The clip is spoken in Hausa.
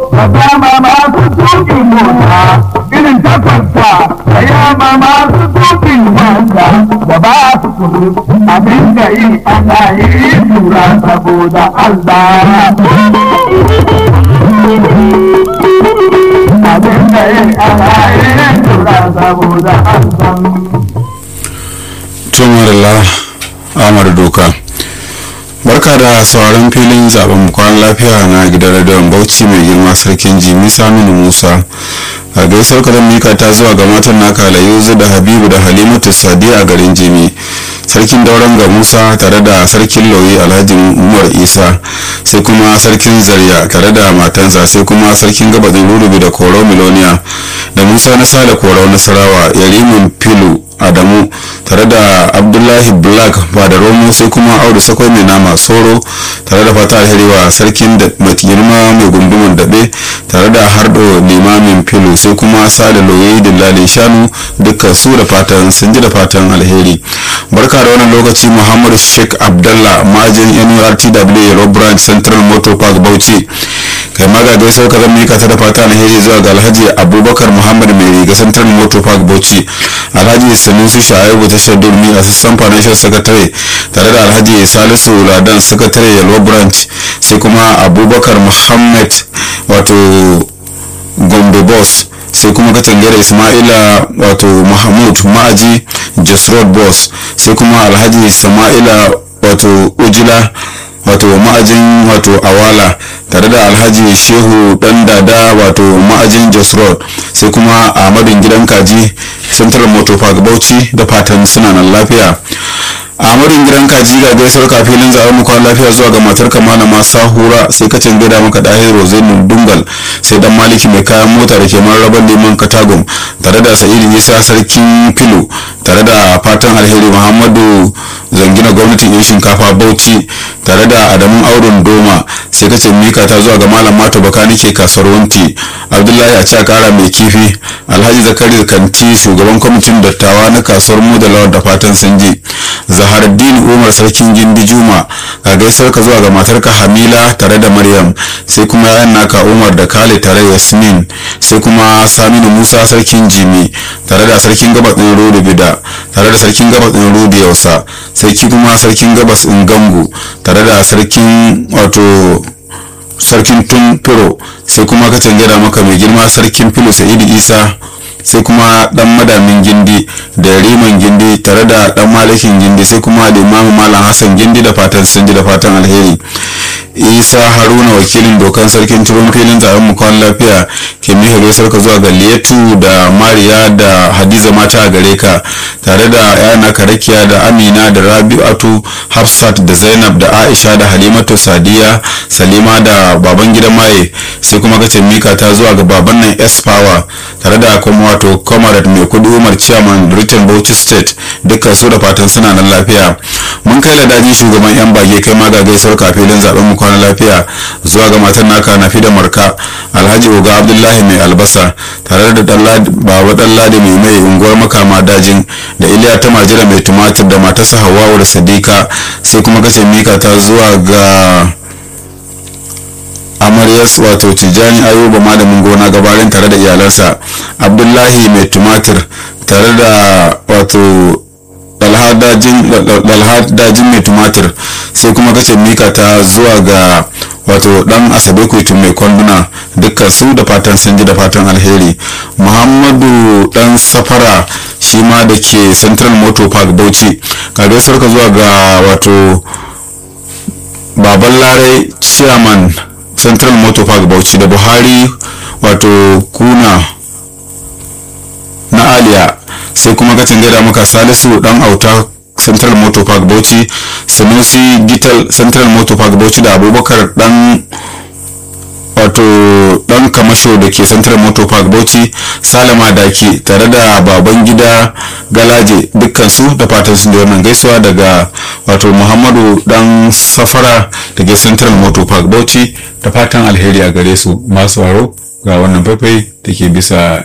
Kama masu tukin mota irin takwanta da yama masu tukin wanda da ba su kudu a dinga yi ana yi tura saboda Allah. A dinga yi ana yi tura saboda Allah. tumarila amar doka barka da sauran filin zaben kwan lafiya na gidan radiyon bauchi mai girma sarkin jimi saminu musa a gaisar kadan mika ta zuwa ga matan naka layuzu da habibu da halimatu sadi a garin jimi sarkin dauran ga musa tare da sarkin lauyi alhaji umar isa sai kuma sarkin zarya tare da matansa sai kuma sarkin gabadin rurubi da koro miloniya da musa na sada koro nasarawa yarimin filu adamu tare da abdullahi black ba da romo sai kuma audu sakwai mai nama soro tare da fata alheri wa sarkin da girma mai gundumin daɓe tare da hardo limamin filu sai kuma sada loye dillalin shanu dukkan su da fatan sun ji da fatan alheri barka da wannan lokaci muhammadu sheikh abdallah majin nurtw rob branch central motor park bauchi kai maga gaisar ka zan mika ta da fata alheri zuwa ga alhaji abubakar muhammad mai riga central motor park bauchi alhaji sanusi shaibu tashar durmi assistant financial secretary tare da alhaji salisu ladan secretary yalwa branch sai kuma abubakar muhammad wato gombe boss sai kuma katangare ismaila wato mahmud ma'aji jasrod boss sai kuma alhaji sama'ila wato ujila wato ma'ajin wato awala tare da alhaji shehu dan dada wato ma'ajin jos road sai kuma ahmadin gidan kaji central motor park bauchi da fatan suna nan lafiya ahmadin gidan kaji ga gaisuwar kafilin zaɓen mu kwan lafiya zuwa ga matar kamala ma sahura sai kacin gida maka dahir rozainu dungal sai dan maliki mai kayan mota da ke mararaban neman katagum tare da sa'idu isa sarkin filo tare da fatan alheri muhammadu zangina gwamnatin yan shinkafa bauchi tare da adamun auren doma sai kace mika ta zuwa ga malam mato bakani ke kasuwar wanti abdullahi a cika kara mai kifi alhaji zakari kanti shugaban kwamitin dattawa na kasuwar mu da lawar da fatan sanji zaharaddin umar sarkin gindi juma ga gaisar ka zuwa ga matarka hamila tare da maryam sai kuma yayan naka umar da kale tare da yasmin sai kuma saminu musa sarkin jimi tare da sarkin gabas ɗin rodo bida tare da sarkin gabas ɗin rodo yausa sai kuma sarkin gabas ɗin gangu tare da sarkin wato sarkin tun firo sai kuma ka tangada maka mai girma sarkin filo sa'idu isa sai kuma dan madamin gindi da riman gindi tare da dan malikin gindi sai kuma limamin malam hassan gindi da fatan sun ji da fatan alheri isa haruna wakilin dokan sarkin turon filin zaben mu kwan lafiya ke miha gaisar ka zuwa ga liyatu da mariya da hadiza mata a gare ka tare da yana karakiya da amina da rabi'atu hafsat da zainab da aisha da halimatu sadiya salima da baban gidan maye sai kuma kace mika ta zuwa ga baban nan s power tare da kuma wato comrade mai kudi umar chairman britain bauchi state dukkan su da fatan suna nan lafiya mun kai ladaji shugaban yan bage kai ma ga gaisuwar kafilin zaben mu kwana lafiya zuwa ga matan naka na da marka alhaji oga abdullahi mai albasa tare da baba dalladi mai mai unguwar makama dajin da iliya ta majira mai tumatir da matarsa hawawa da sadika sai kuma kace mika ta zuwa ga amaryas wato tijjani ayuba malamin gona gabarin tare da iyalansa abdullahi mai tumatir tare da wato dalhadajin mai tumatir sai kuma kace mika ta zuwa ga wato dan asabe kuitun mai kwanduna dukkan su da fatan sun ji da fatan alheri muhammadu dan safara shi ma da ke central motor park bauchi kage sarka zuwa ga wato baban larai chairman central motor park bauchi da buhari wato kuna na aliya sai kuma kacin gaida muka salisu dan auta central motor park bauchi sanusi gital central motor park bauchi da abubakar dan wato dan kamasho da ke central motor park bauchi salama daki tare da baban gida galaje dukkan su da fatan su da wannan gaisuwa daga wato muhammadu dan safara da ke central motor park bauchi da fatan alheri a gare su masu waro ga wannan faifai da ke bisa